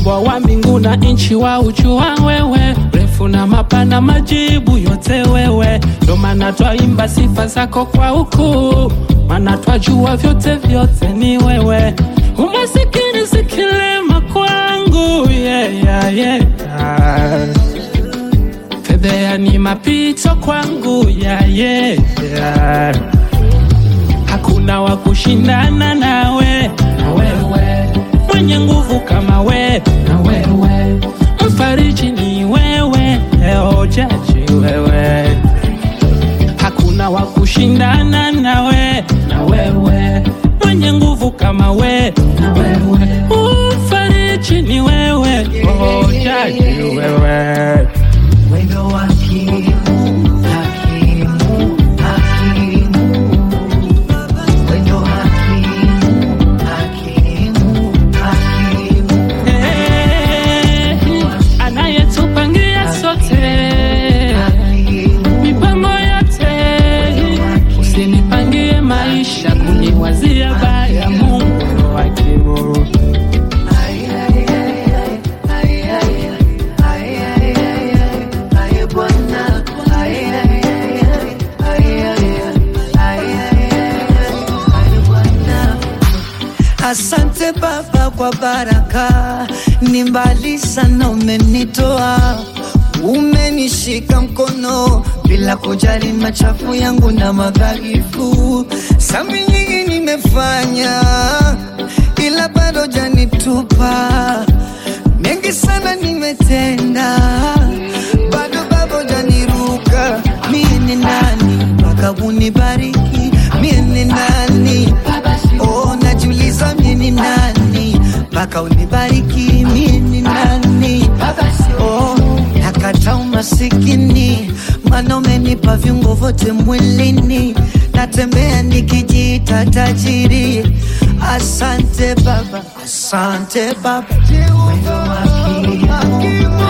ukubwa wa mbingu na nchi wa ujua wewe, refu na mapana, majibu yote wewe. Ndo maana twaimba sifa zako kwa ukuu, maana twajua vyote vyote ni wewe. Umasikini si kilema kwangu, yeah, yeah, yeah. Fedhea ni mapito kwangu, yeah, yeah, yeah. Hakuna wa kushindana nawe, na wewe mwenye nguvu kama we, na wewe mfariji ni wewe, leo jaji wewe. Hakuna wa kushindana nawe, na wewe mwenye nguvu kama we, na wewe mfariji ni wewe, oh jaji wewe. Wendo wa hakimu, hakimu, hakimu. Wendo hakimu, hakimu, hakimu. Eh, anayetupangia sote mipango yote, usinipangie maisha kuniwazia baya, Mungu ndo hakimu. Asante Baba kwa baraka, ni mbali sana umenitoa, umenishika mkono bila kujali machafu yangu na madhaifu. Sambi nyingi nimefanya, ila bado janitupa. Mengi sana nimetenda, bado babo janiruka. Mie ni nani mpaka unibariki? Mie ni nani? Oh, najiuliza mie ni nani mpaka unibariki? Mie ni nani? Oh, nakata umasikini, maana umenipa viungo vyote mwilini, natembea nikijiita tajiri. Asante Baba, asante Baba. Wendo wa hakimu, hakimu,